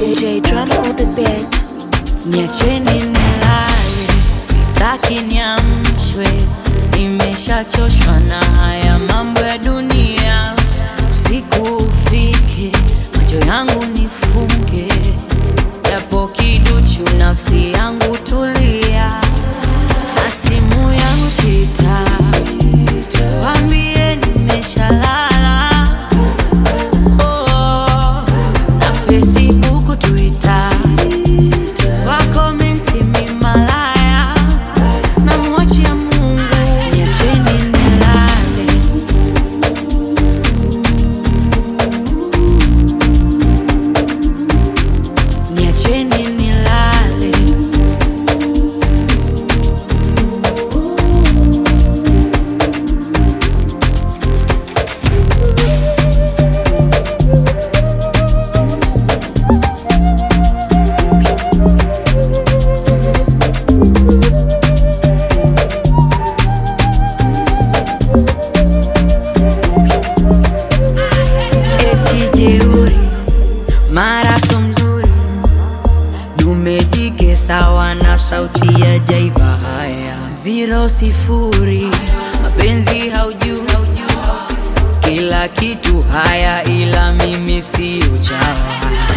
J drum on the beat. Niacheni nilale, sitaki niamshwe, nimeshachoshwa na haya mambo ya dunia. Usiku ufike, macho yangu nifunge, japo kiduchu, nafsi yangu tulia, na simu yangu kita, wambie nimeshalala. Oh, na Facebook, Twitter wakomenti mimalaya na mwachia Mungu, niacheni nilale. Niacheni nilale. eti jeuri, mara so mzuri, dume jike sawa na sauti ya jaiva. Haya zero sifuri, mapenzi haujui kila kitu haya, ila mimi si uchawa.